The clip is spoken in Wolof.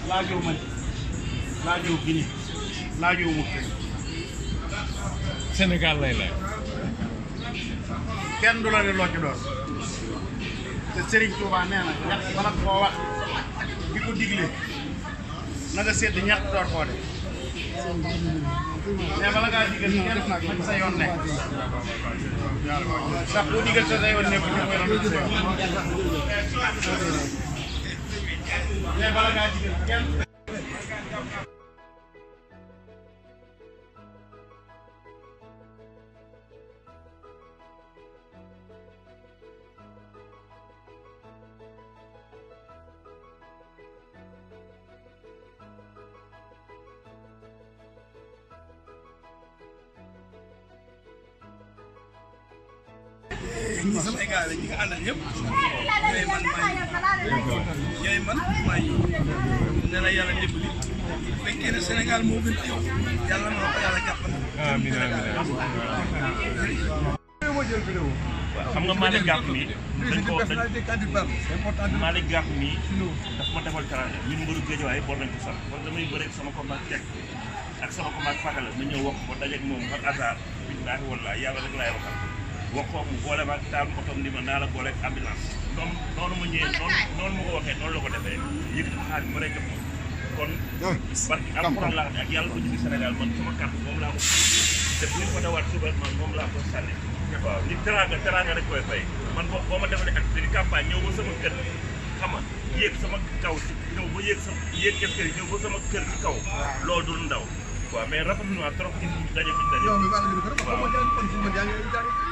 laajoo Mali laajoo Guinée laajoo Mauritanie Sénégal lay laaj. kenn du la ne loo ci doon te Serigne Touba nee na ñett bala koo wax di ko digle na nga sedd ñett door koo def mais bala ngaa digal kenn nag nañ sa yoon nekk ndax boo digal sa yoon nekk ñu koy doon sa yoon mais bala ngaa digal kenn ñi samay gars la ñi nga àndal ñëpp ñooy man maay ñooy man maay ne la yàlla dimbali bu fekkee ne Sénégal moo gën ci yow yàlla na ko yàlla jàppale. amiin amiin xam nga Malick Gakou mi dañ ko dañ Malick Gakou mi daf ma defal teranga ñun mbëru Géejawaay bor nañ ko sax kon damay bëre ak sama combat Cek ak sama combat Fagala ma ñëw wax ko dajeeg moom par hasard billaahi wallaahi yàlla rek laay waxal wax ko mu boole ma ak taal otom ni ma naa la boole ak ambulance noonu noonu ma ñëwee noonu noonu ma ko waxee noonu la ko defee yëkkati xaalis ma lay jox ma kon barki alxuraan laa xam ne ak yàlla ko jóge Sénégal man sama carte moom laa ko te bu ñu ko dawaat suba man moom laa ko sànni waaw nit teraanga teraanga rek koy fay man boo boo ma defalee ak di campagne ñëw ba sama kër xam nga yéeg sama kaw ci ñëw ba yéeg sama yéeg kër kër ñëw ba sama kër ci kaw loolu du ndaw waaw mais rafetlu naa trop ci daje bi daje yow mi maa ngi leen di gërëm. waaw maa ngi leen di gërëm.